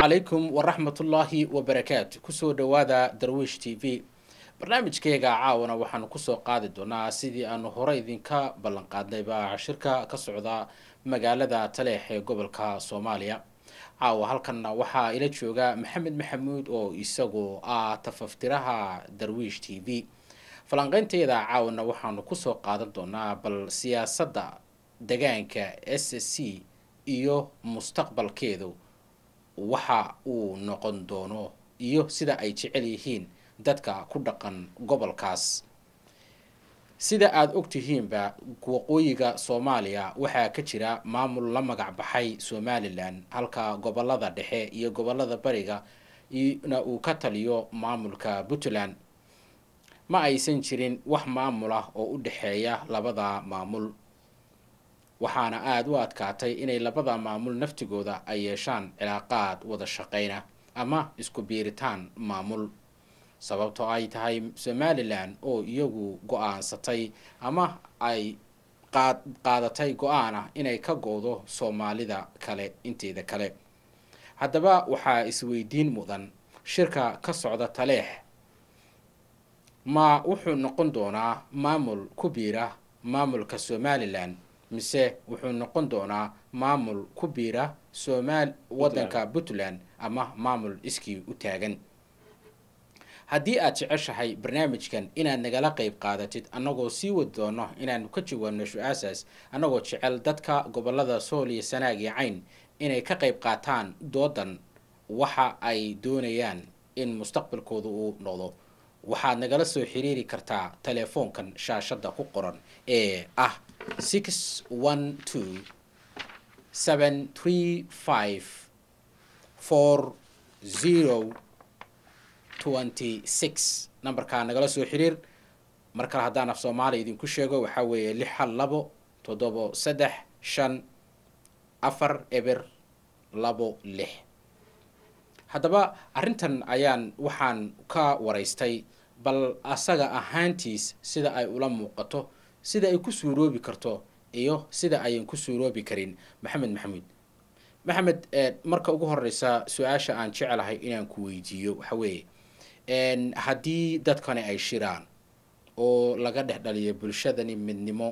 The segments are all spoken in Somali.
calaykum waraxmatullaahi wabarakaatu kusoo dhowaada darwiish t v barnaamijkeyga caawana waxaanu kusoo qaadi doonaa sidii aanu hore idinka ballan qaadnayba shirka ka socda magaalada taleex ee gobolka soomaaliya caawa halkanna waxaa ila jooga maxamed maxamuud oo isagu ah tafaftiraha darwiish t v falanqeynteeda caawana waxaanu kusoo qaadan doonaa bal siyaasadda degaanka s c iyo mustaqbalkeedu waxa uu noqon doono iyo sida ay jecel yihiin dadka ku dhaqan gobolkaas sida aada ogtihiinba waqooyiga soomaaliya waxaa ka jira maamul la magac baxay somalilan halka gobolada dhexe iyo gobolada bariga na uu ka taliyo maamulka puntland ma aysan jirin wax maamul ah oo u dhexeeya labada maamul waxaana aada u adkaatay inay labada maamul naftigooda ay yeeshaan cilaaqaad wada shaqeyna ama isku biiritaan maamul sababtoo ay tahay somalilan oo iyagu go-aansatay ama ay qaad qaadatay go-aan ah inay ka go-do soomaalida kale inteeda kale haddaba waxaa isweydiin mudan shirka ka socda taleex ma wuxuu noqon doonaa maamul ku biira maamulka somalilan mise wuxuu noqon doonaa maamul ku biira somal waddanka puntland ama maamul iskii u taagan haddii aad jeceshahay barnaamijkan inaad nagala qeyb qaadatid annagoo sii wadi doono inaanu ka jawaabno su-aasaas annagoo jecel dadka gobolada sool iyo sanaag iyo cayn inay ka qeyb qaataan doodan waxa ay doonayaan in mustaqbalkooda uu noqdo waxaad nagala soo xiriiri kartaa telefoonkan shaashadda ku qoran ee ah six one two seven three five four zero twenty six nambarkaa nagala soo xiriir mar kale haddaan af soomaaliya idinku sheego waxaa weeye lix hal labo toddobo saddex shan afar eber labo lix haddaba arrintan ayaan waxaan ka waraystay bal asaga ahaantiis sida ay ula muuqato sida ay ku suuroobi karto iyo sida ayan ku suuroobi karin maxamed maxamuud maxamed marka ugu horeysa su-aasha aan jecelahay inaan ku weydiiyo waxa weeye haddii dadkani ay shiraan oo laga dhex dhaliyo bulshadani midnimo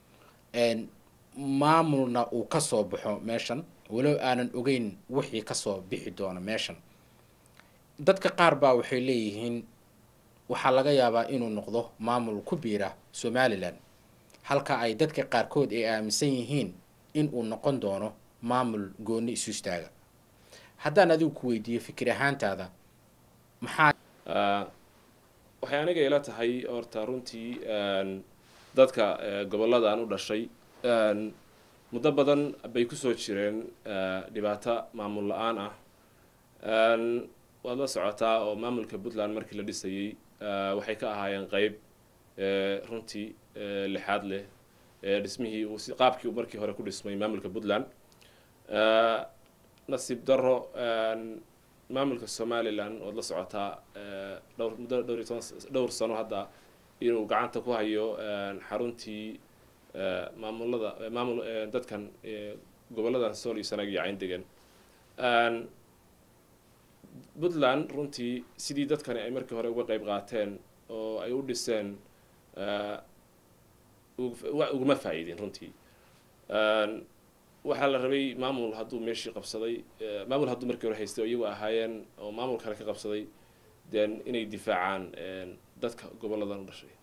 maamulna uu kasoo baxo meeshan walow aanan ogeyn wixii kasoo bixi doono meeshan dadka qaar baa waxay leeyihiin waxaa laga yaabaa inuu noqdo maamul ku biira somalilan halka ay dadka qaarkood ay aaminsan yihiin in uu noqon doono maamul gooni isu istaaga haddaan adigu ku weydiiyo fikir ahaantaada maxaa waxay aniga ila tahay horta runtii dadka goboladan u dhashay muddo badan bay kusoo jireen dhibaato maamul la-aan ah waad la socotaa oo maamulka puntland markii la dhisayey waxay ka ahaayeen qeyb runtii lixaad leh dhismihii uu qaabkii uu markii hore ku dhismay maamulka puntland nasiib daro maamulka somalilan waad la socotaa dhowr muddo dhowr iyo toban dhowr sano hadda inuu gacanta ku hayo xaruntii maamulada maamul dadkan goboladan sool iyo sanaag iyo cayn degan puntland runtii sidii dadkani ay markii hore uga qeyb qaateen oo ay u dhiseen uguma faa-iidin runtii waxaa la rabay maamul hadduu meeshii qabsaday maamul hadduu markii hore haystay oo iyagu ahaayeen oo maamul kale ka qabsaday den inay difaacaan dadka goboladan u dhashay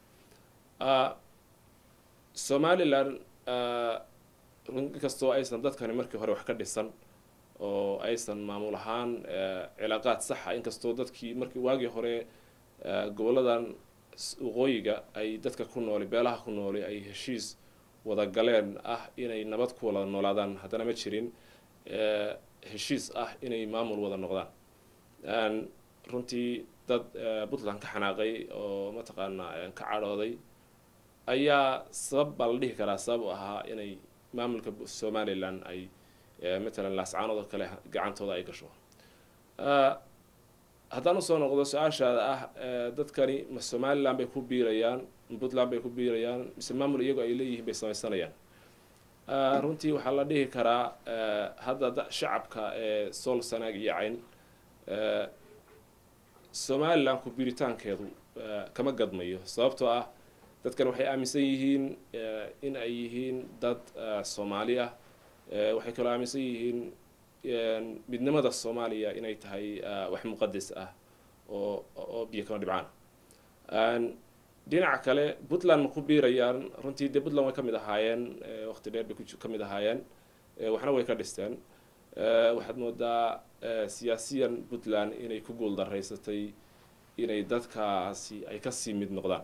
somalilan inkastoo aysan dadkani markii hore wax ka dhisan oo aysan maamul ahaan cilaaqaad saxa inkastoo dadkii markii waagii hore goboladan waqooyiga ay dadka ku nooli beelaha ku nooli ay heshiis wada galeen ah inay nabad ku wada noolaadaan haddana ma jirin heshiis ah inay maamul wada noqdaan runtii dad puntland ka xanaaqay oo mataqaanaa ka cadhooday ayaa sabab baa la dhihi karaa sabab u ahaa inay maamulka somalilan ay matalan laascaanood oo kale gacantooda ay gasho haddaan usoo noqdo su-aashaada ah dadkani ma somalilan bay ku biirayaan ma puntland bay ku biirayaan mise maamul iyagoo ay leeyihiin bay samaysanayaan runtii waxaa la dhihi karaa hadda shacabka ee sool sanaag iyo cayn somalilan ku biiritaankeedu kama gadmayo sababtoo ah dadkan waxay aaminsan yihiin in ay yihiin dad soomaali ah waxay kaloo aaminsan yihiin midnimada soomaaliya inay tahay wax muqadas ah oo oo biyo kama dhibcaan dhinaca kale puntland ma ku biirayaan runtii dee puntland way ka mid ahaayeen waqti dheer bay ka mid ahaayeen waxna way ka dhisteen waxaad moodaa siyaasiyan puntland inay ku guul daraysatay inay dadkaasi ay kasii mid noqdaan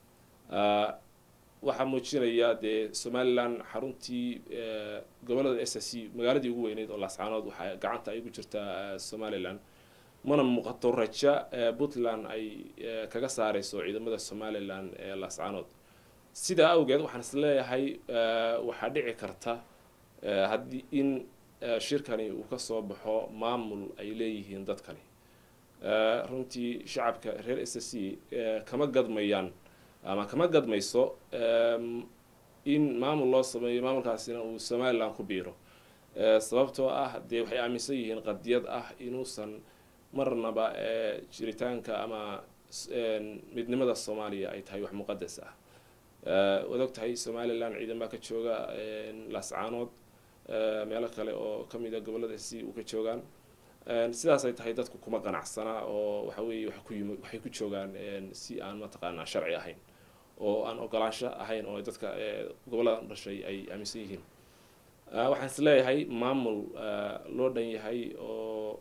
waxaa muujinaya dee somalilan xaruntii gobolada s s c magaaladii ugu weyneyd oo laascaanood waxaa gacanta ay ugu jirtaa somalilan mana muuqato raja puntland ay kaga saareyso ciidamada somalilan ee laascaanood sidaa awgeed waxaan is leeyahay waxaa dhici karta haddii in shirkani uu kasoo baxo maamul ay leeyihiin dadkani runtii shacabka reer s s c kama gadmayaan ama kama gadmayso in maamul loo sameeyo maamulkaasina uu somalilan ku biiro sababtoo ah dee waxay aaminsan yihiin qadiyad ah inuusan marnaba jiritaanka ama midnimada soomaaliya ay tahay wax muqadas ah waad og tahay somalilan ciidan baa ka jooga laascaanood meelo kale oo kamid a gobolada si u ka joogaan sidaas ay tahay dadku kuma qanacsana oo waxa weeye wa ku yimi waxay ku joogaan si aan mataqaanaa sharci ahayn oo aan ogolaansho ahayn oo dadka gobollada dhashay ay aaminsan yihiin waxaan is leeyahay maamul loo dhan yahay oo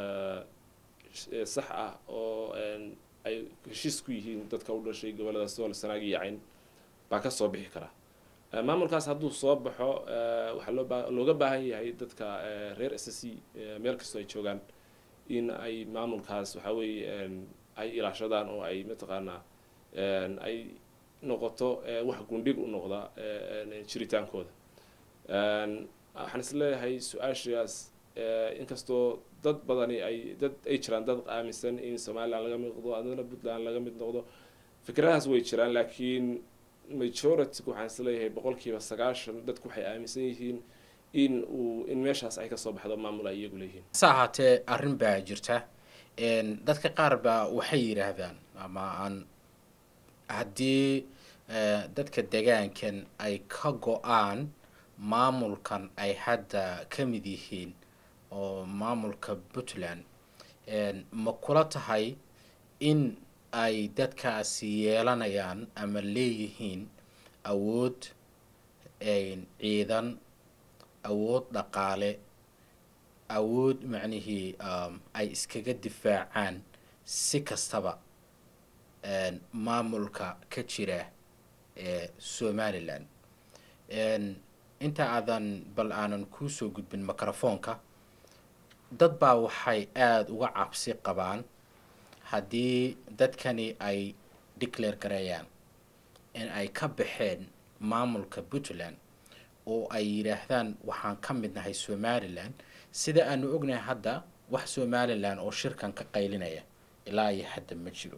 sax ah oo ay heshiis ku yihiin dadka u dhashay gobollada sool sanaag iyo cayn baa kasoo bixi kara maamulkaas hadduu soo baxo waxaa loo ba looga baahan yahay dadka reer s c meel kastoo ay joogaan in ay maamulkaas waxa weeye ay ilaashadaan oo ay mataqaanaa ay noqoto wax gundhig u noqda jiritaankooda waxaan is leeyahay su-aashaas inkastoo dad badani ay dad ay jiraan dad aaminsan in somalilan laga mid noqdo adana puntland laga mid noqdo fikradahaas way jiraan laakiin majority waxaan is leeyahay boqolkiiba sagaashan dadku waxay aaminsan yihiin in uu in meeshaas ay kasoo baxdo maamul ay iyagu leeyihiin hase ahaatee arrin baa jirta dadka qaar baa waxay yidhaahdaan ama aan haddii dadka degaankan ay ka go-aan maamulkan ay hadda ka mid yihiin oo maamulka puntland ma kula tahay in ay dadkaasi yeelanayaan ama leeyihiin awood ciidan awood dhaqaale awood macnihii ay iskaga difaacaan si kastaba maamulka ka jira ee somalilan inta aadan bal aanan kuusoo gudbin microfoonka dad baa waxay aada uga cabsi qabaan haddii dadkani ay declare gareeyaan in ay ka baxeen maamulka puntland oo ay yidhaahdaan waxaan ka mid nahay somalilan sida aanu ognahay hadda wax somalilan oo shirkan ka qaylinaya ilaa iyo hadda ma jiro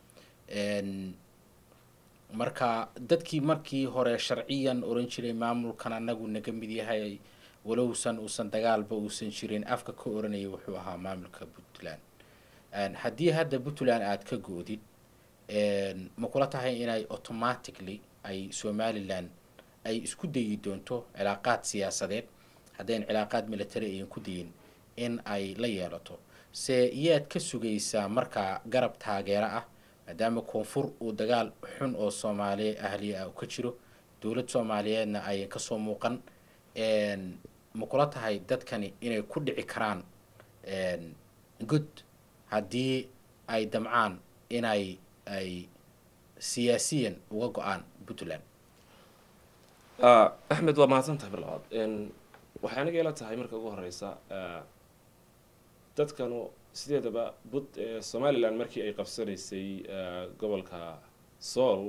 marka dadkii markii hore sharciyan oran jiray maamulkan anagu naga mid yahay walowsan uusan dagaalba uusan jirin afka ka oranaya wuxuu ahaa maamulka puntland haddii hadda puntland aada ka goodid ma kula tahay inay automatically ay somalilan ay isku dayi doonto cilaaqaad siyaasadeed haddayn cilaaqaad military ayan ku dayin in ay la yeelato se iyaad ka sugaysaa markaa garab taageero ah maadaama koonfur uu dagaal xun oo soomaaliya ahliya ah ka jiro dowlad soomaaliyeedna ayan kasoo muuqan ma kula tahay dadkani inay ku dhici karaan good haddii ay damcaan inay ay siyaasiyan uga go-aan puntland axmed waa mahadsantahay mar labaad waxay aniga ila tahay marka ugu horeysa dadkanu sideedaba bud somalilan markii ay qabsanaysay gobolka sool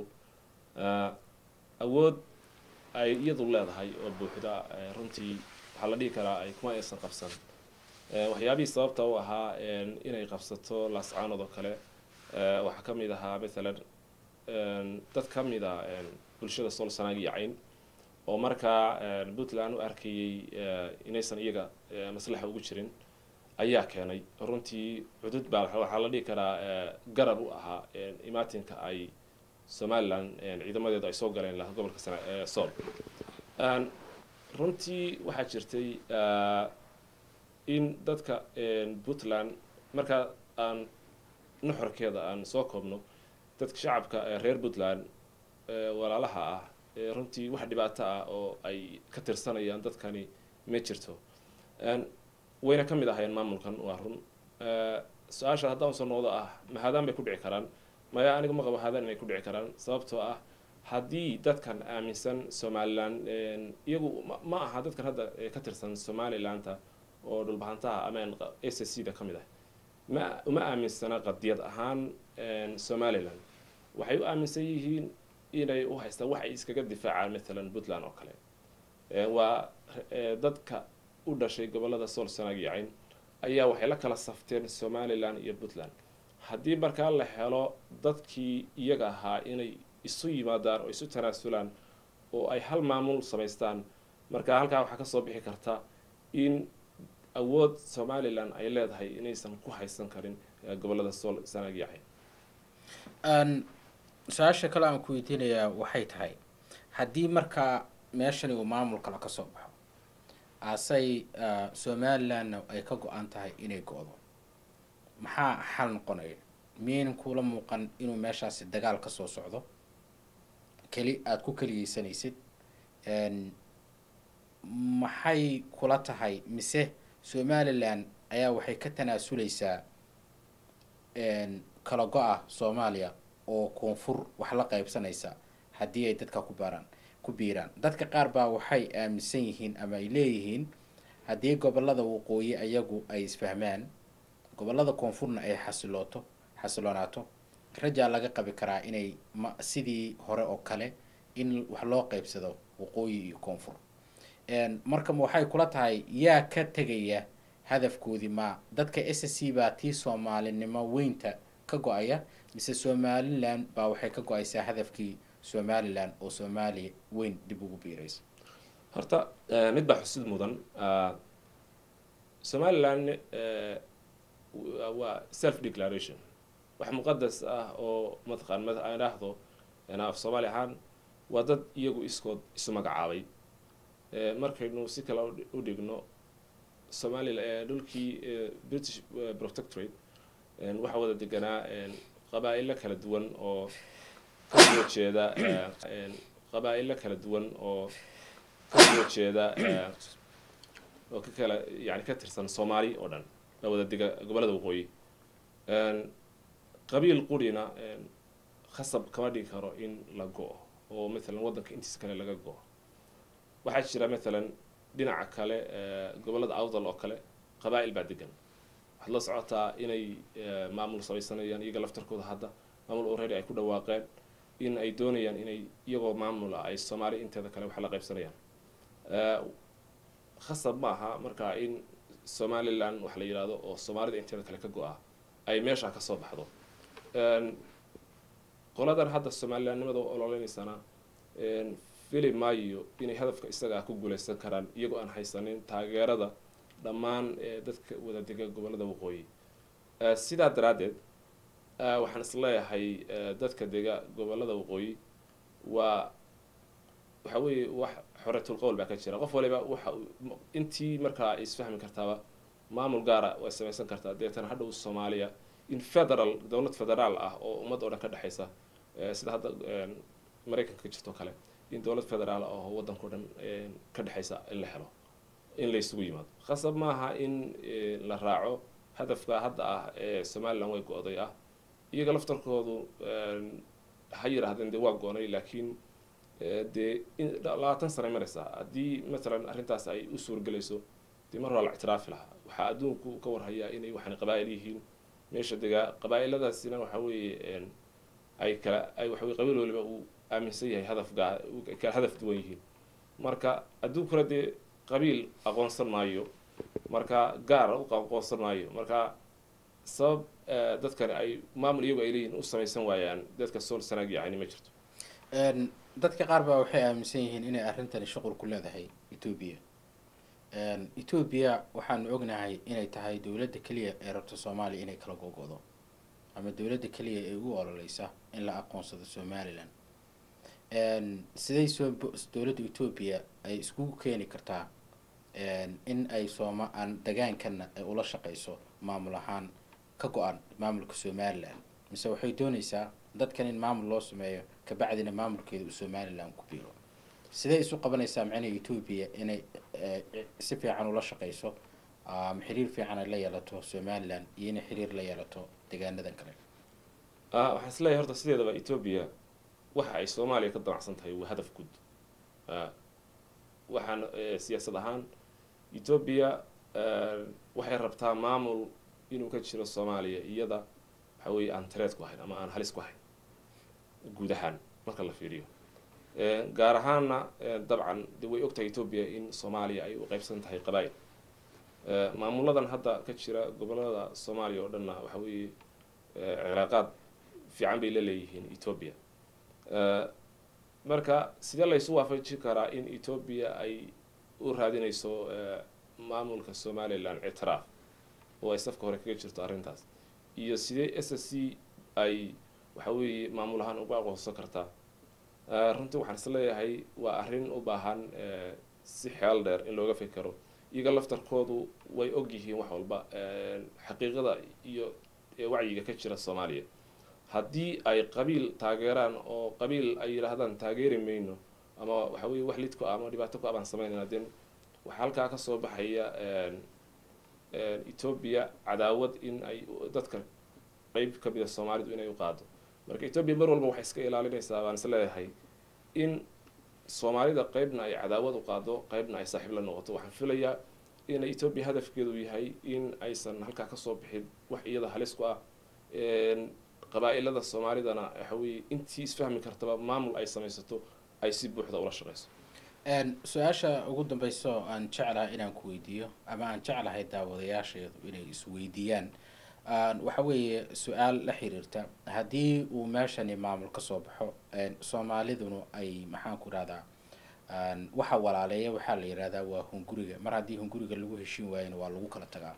awood ay iyadu leedahay oo buuxda runtii waxaa la dhihi karaa ay kuma aysan qabsan waxyaabihii sababta u ahaa inay qabsato laascaanood oo kale waxaa ka mid ahaa mathalan dad ka mid a bulshada sool sanaag iyo cayn oo markaa puntland u arkayay inaysan iyaga maslaxa ugu jirin ayaa keenay runtii cudud baa waxaa la dhihi karaa garab u ahaa imaatinka ay somalilan ciidamadeedu ay soo galeen laha gobolka sool runtii waxaa jirtay in dadka puntland markaa aan nuxurkeeda aan soo koobno dadka shacabka reer puntland walaalaha ah runtii wax dhibaato ah oo ay ka tirsanayaan dadkani ma jirto wayna ka mid ahayn maamulkan waa run su-aasha haddaan soo noqdo ah mahadaan bay ku dhici karaan maya aniga ma qabo haadaan inay ku dhici karaan sababtoo ah haddii dadkan aaminsan somalilan iyagu ma aha dadkan hadda ka tirsan somalilanta oo dhulbahantaha amaan s c da ka mid ah ma uma aaminsana qadiyad ahaan somalilan waxay u aaminsan yihiin inay u haystaan wax ay iskaga difaacaan matalan puntland oo kale waa dadka u dhashay gobolada sool sanaag iyo cayn ayaa waxay la kala safteen somalilan iyo puntland haddii markaa la helo dadkii iyaga ahaa inay isu yimaadaan oo isu tanaasulaan oo ay hal maamul samaystaan marka halkaa waxaa kasoo bixi karta in awood somalilan ay leedahay inaysan ku haysan karin gobolada sool sanaag iyo cayn su-aasha kale aan ku weydiinayaa waxay tahay haddii markaa meeshani uu maamul kale ka soo baxo asay somalilandna ay ka go-an tahay inay go-do maxaa xal noqonaya miyaynan kuula muuqan inuu meeshaasi dagaal ka soo socdo keli aada ku keliyeysanaysid maxay kula tahay mise somalilan ayaa waxay ka tanaasuleysaa kala go-a soomaaliya oo koonfur wax la qaybsanaysa haddii ay dadka ku baaraan ku biiraan dadka qaar baa waxay aaminsan yihiin ama ay leeyihiin haddii gobolada waqooyi ayagu ay isfahmaan gobolada koonfurna ay xasilooto xasiloonaato rajaa laga qabi karaa inay ma sidii hore oo kale in wax loo qaybsado waqooyi iyo koonfur marka waxay kula tahay yaa ka tegaya hadafkoodii ma dadka s c baa tii soomaalinimo weynta ka go-aya mise somalilan baa waxay ka go-aysaa hadafkii somalilan oo soomaaliya weyn dib ugu biiraysa horta mid baa xusid mudan somalilan waa self declaration wax muqadas ah oo mataqaan aan idhaahdo af soomaali ahaan waa dad iyagu iskood isu magacaabay markaynu si kale u dhigno somalilan dhulkii british protectorate waxaa wada deganaa qabaa-ilo kala duwan oo kasoo jeeda qabaa-ilo kala duwan oo kasoo jeeda oo ka kala yani ka tirsan soomaali oo dhan la wada dega gobolada waqooyi qabiil qurina khasab kama dhigi karo in la go-o oo matalan waddanka intiisa kale laga go-o waxaa jira matalan dhinaca kale gobolada awdal oo kale qabaa-il baa degan waxaad la socotaa inay maamul samaysanayaan iyaga laftarkooda hadda maamul already ay ku dhawaaqeen in ay doonayaan inay iyagoo maamula ay soomaali inteeda kale wax la qaybsanayaan khasab ma aha markaa in somalilan wax la yidhaahdo oo soomaalida inteeda kale ka go-a ay meesha kasoo baxdo qoladan hadda somalilanimada u ololeynaysana fili maayo inay hadafka isagaa ku guuleysan karaan iyagoo aan haysanin taageerada dhammaan dadka wada dega gobolada waqooyi sidaa daraaddeed waxaan isleeyahay dadka dega gobolada waqooyi waa waxa weeye wax xoretul qowl baa ka jira qof waliba waxa intii markaa ay isfahmi kartaaba maamul gaara way samaysan kartaa deetana hadhow soomaaliya in federal dowlad federaal ah oo ummad oo dhan ka dhexaysa sida hadda maraykanka ka jirto kale in dowlad federaal ah oo waddanka o dhan ka dhexaysa in la helo in la isugu yimaado khasab maaha in la raaco hadafka hadda ah ee somalilan way go-day ah iyaga laftarkoodu ha yidhaahdeen dee waa go-nay laakiin dee labaatan sanay maraysaa haddii matalan arrintaas ay u suurgelayso dee mar waa la ictiraafi lahaa waxaa adduunku ka warhayaa inay waxaan qabaa'il yihiin meesha degaa qabaa-iladaasina waxa weeye ay kala ay waxa weye qabiil waliba uu aaminsan yahay hadaf gaa kala hadaf duwan yihiin marka adduunkuna dee qabiil aqoonsan maayo marka gaar u aqoonsan maayo marka sabab dadkani ay maamul iyagu ay leeyihin u samaysan waayaan dadka sool sanaag yacni ma jirto dadka qaar baa waxay aaminsan yihiin inay arrintani shuqul ku leedahay etoobiya etoobiya waxaanu ognahay inay tahay dowladda keliya ee rabta soomaaliya inay kala gogodo ama dowladda keliya ee ugu ololeysa in la aqoonsado somalilan siday soo dowladda etoobiya ay iskugu keeni kartaa in ay sooma aan dagaankana ay ula shaqeyso maamul ahaan ka go-an maamulka somalilan mise waxay dooneysaa dadkan in maamul loo sameeyo kabacdina maamulkeeda uu somalilan ku biiro sidee isu qabanaysaa macnaha etoobiya inay si fiican ula shaqeyso ama xiriir fiican ay la yeelato somalilan iyo inay xiriir la yeelato deegaanadan kale waxaan isleeyahay horta sideedaba etoobiya waxa ay soomaaliya ka damacsan tahay waa hadaf guud waxaan siyaasad ahaan etoobiya waxay rabtaa maamul inuu ka jiro soomaaliya iyada waxa weeye aan tareed ku ahayn ama aan halis ku ahayn guud ahaan marka la fiiriyo gaar ahaanna dabcan de way ogtahay etoobiya in soomaaliya ay u qeybsan tahay qabaa'il maamuladan hadda ka jira gobolada soomaaliya oo dhanna waxa weeye cilaaqaad fiican bay la leeyihiin etoobiya marka sidee laysu waafajin karaa in etoobiya ay u raadinayso maamulka somalilan ictiraaf oo ay safka hore kaga jirto arrintaas iyo sidee s s c ay waxa weeye maamul ahaan uga aqoonsan kartaa runtii waxaan is leeyahay waa arrin u baahan si xeel dheer in looga fikero iyaga laftarkoodu way og yihiin wax walba xaqiiqada iyo wacyiga ka jira soomaaliya haddii ay qabiil taageeraan oo qabiil ay yidhaahdaan taageeri mayno ama waxa weye wax lidku ama dhibaato ku abaan sameynayna den waxaa halkaa kasoo baxaya etoobiya cadaawad in ay dadka qeyb ka mida soomaalidu inay u qaado marka etoobiya mar walba waxay iska ilaalinaysaa baan is leeyahay in soomaalida qeybna ay cadaawad u qaado qeybna ay saaxiib la noqoto waxaan filayaa inay etoobiya hadafkeedu yahay in aysan halkaa kasoo bixin wax iyada halis ku ah qabaa-ilada soomaalidana waxa weeye intii isfahmi kartaba maamul ay samaysato ay si buuxda ula shaqeyso su-aasha ugu dambeyso aan jeclahay inaan ku weydiiyo ama aan jeclahay daawadayaasheedu inay isweydiiyaan waxa weeye su-aal la xiriirta haddii uu meeshani maamul kasoo baxo soomaaliduna ay maxaan ku rahdaa waxa walaaleeya waxaa la yihahdaa waa hunguriga mar haddii hunguriga lagu heshin waayana waa lagu kala tagaa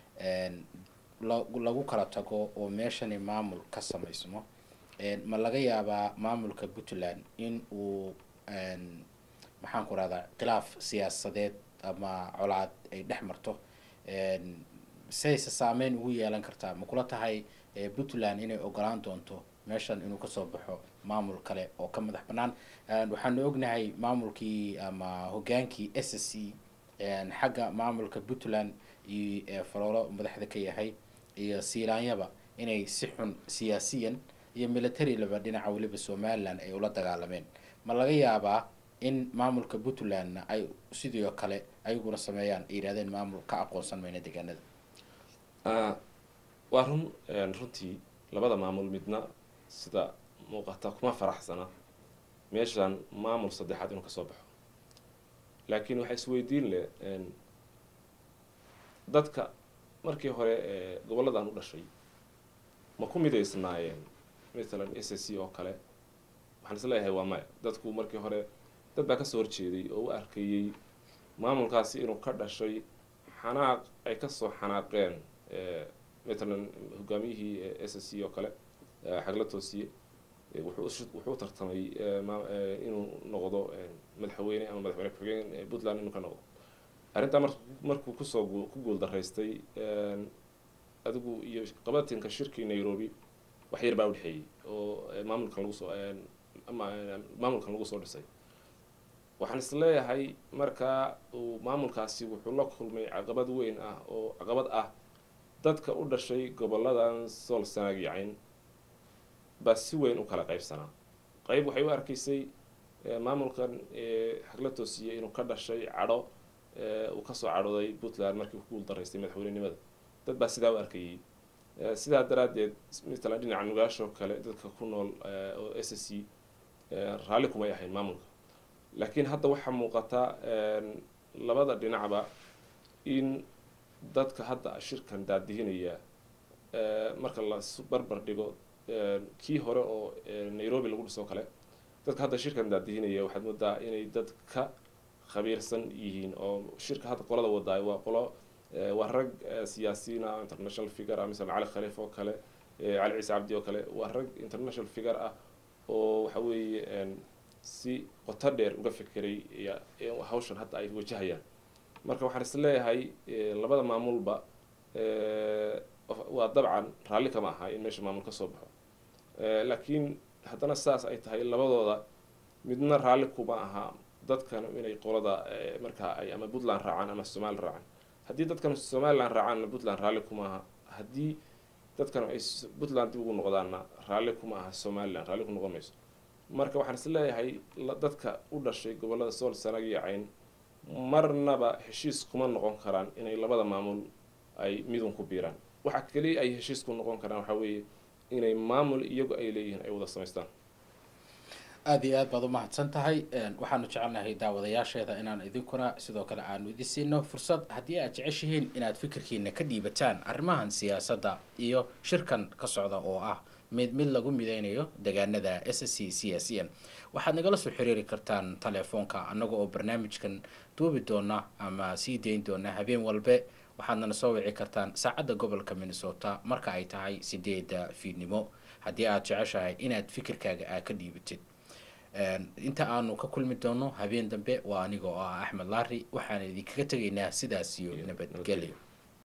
lagu kala tago oo meeshani maamul ka samaysmo ma laga yaabaa maamulka puntland in uu maxaan ku rahdaa khilaaf siyaasadeed ama colaad ay dhex marto sayse saameyn ugu yeelan kartaa ma kula tahay puntland inay ogolaan doonto meeshan inuu kasoo baxo maamul kale oo ka madax banaan waxaanu ognahay maamulkii ama hogaankii s c xagga maamulka puntland iyo faloolo madaxda ka yahay iyo siilaanyaba inay si xun siyaasiyan iyo military laba dhinaca weliba somalilan ay ula dagaalameen ma laga yaabaa in maamulka puntlandna ay sidoo kale ayaguna sameeyaan ay yidhahdeen maamul ka aqoonsan mayna deegaanada waa run runtii labada maamul midna sida muuqata kuma faraxsana meeshan maamul saddexaad inuu kasoo baxo laakiin waxaa isweydiin leh dadka markii hore ee gobolladan u dhashay ma ku midaysnaayeen mathalan s c oo kale waxaan is leeyahay waa maya dadku markii hore dad baa kasoo horjeeday oo u arkayey maamulkaasi inuu ka dhashay xanaaq ay kasoo xanaaqeen mathalan hogaamiyihii s c oo kale xagla toosiye wuxuu tartamay inuu noqdo madaxweyne ama madaxweyne ku-xigeen puntland inuu ka noqdo arrintaa mar markuu kusoo ku guul daraystay adigu iyo qabatinka shirkii nairobi wax yar baa udhexeeyey oo maamulkan lagu soo maamulkan lagu soo dhisay waxaan is leeyahay markaa uu maamulkaasi wuxuu la kulmay caqabad weyn ah oo caqabad ah dadka u dhashay goboladan sool sanaag yacayn baa si weyn u kala qaybsanaa qayb waxay u arkaysay maamulkan xagla toosiye inuu ka dhashay cadho uu kasoo cadhooday puntland markii uu ku guul daraystay madaxweynenimada dad baa sidaa u arkayey sidaa daraaddeed matalan dhinaca nugaashoo kale dadka ku nool oo s c raalli kumay ahayn maamulka laakiin hadda waxaa muuqata labada dhinacba in dadka hadda shirkan daadihinaya marka la barbar dhigo kii hore oo nairobi lagu dhisoo kale dadka hadda shirkan daadihinaya waxaad moodaa inay dad ka khabiirsan yihiin oo shirka hadda qolada wadaayo waa qolo waa rag siyaasiyiin ah international figure ah misala cali khaliif oo kale cali ciise cabdi oo kale waa rag international figure ah oo waxa weeye si qoto dheer uga fekeray hawshan hadda ay wajahayaan marka waxaan is leeyahay labada maamulba waa dabcan raalli kama aha in meesha maamul ka soo baxo laakiin haddana saas ay tahay labadooda midna raalli kuma aha dadkan inay qolada markaa ay ama puntland raacaan ama somalilan raacaan haddii dadkan somalilan raacaanna puntland raalli kuma aha haddii dadkan ay puntland dib ugu noqdaanna raalli kuma aha somalilan raalli ku noqon mayso marka waxaan is leeyahay dadka u dhashay gobolada sool sanag iyo cayn marnaba heshiis kuma noqon karaan inay labada maamul ay midun ku biiraan waxa keliya ay heshiis ku noqon karaan waxaa weeye inay maamul iyagu ay leeyihiin ay wada samaystaan aada iyo aad baad umahadsan tahay waxaanu jecelnahay daawadayaasheeda inaan idinkuna sidoo kale aanu idin siino fursad haddii aad jeceshihiin inaad fikirkiina ka dhiibataan arrimahan siyaasadda iyo shirkan ka socda oo ah mid mid lagu mideynayo deegaanada s c c s n waxaad nagala soo xiriiri kartaan telefoonka annaga oo barnaamijkan duubi doona ama sii dayn doona habeen walbe waxaadnana soo wici kartaan saacadda gobolka minnesota marka ay tahay sideeda fiidnimo haddii aad jeceshahay inaad fikirkaaga aa ka dhiibatid inta aanu ka kulmi doono habeen dambe waa aniga oo ah axmed laari waxaan idinkaga tegaynaa sidaas iyo nabadgelyo